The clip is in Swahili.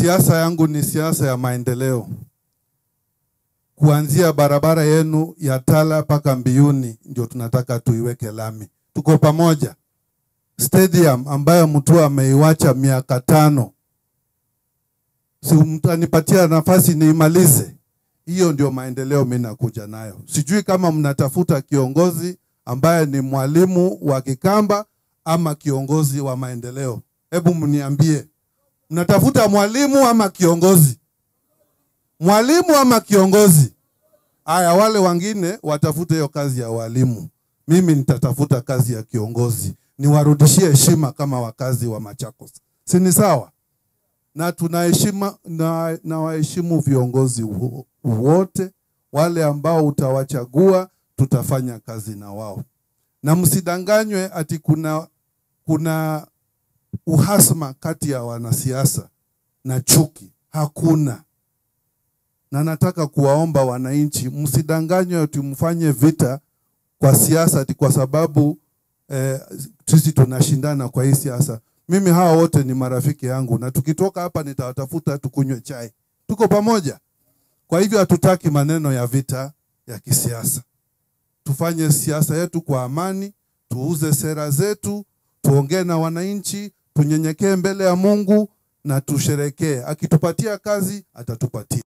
Siasa yangu ni siasa ya maendeleo, kuanzia barabara yenu ya Tala mpaka Mbiyuni ndio tunataka tuiweke lami. Tuko pamoja. Stadium ambayo mtu ameiwacha miaka tano, si mtanipatia nafasi niimalize? Hiyo ndio maendeleo mimi nakuja nayo. Sijui kama mnatafuta kiongozi ambaye ni mwalimu wa Kikamba ama kiongozi wa maendeleo. Hebu mniambie, mnatafuta mwalimu ama kiongozi? Mwalimu ama kiongozi? Aya, wale wengine watafute hiyo kazi ya walimu, mimi nitatafuta kazi ya kiongozi, niwarudishie heshima kama wakazi wa Machakos, si ni sawa? Na tunaheshima na, na waheshimu viongozi wo- wote wale ambao utawachagua, tutafanya kazi na wao, na msidanganywe ati kuna kuna uhasama kati ya wanasiasa na chuki. Hakuna na nataka kuwaomba wananchi msidanganywe ati mfanye vita kwa siasa ati kwa sababu eh, sisi tunashindana kwa hii siasa. Mimi hawa wote ni marafiki yangu, na tukitoka hapa nitawatafuta tukunywe chai, tuko pamoja. Kwa hivyo hatutaki maneno ya vita ya kisiasa. Tufanye siasa yetu kwa amani, tuuze sera zetu, tuongee na wananchi, tunyenyekee mbele ya Mungu na tusherekee. Akitupatia kazi atatupatia.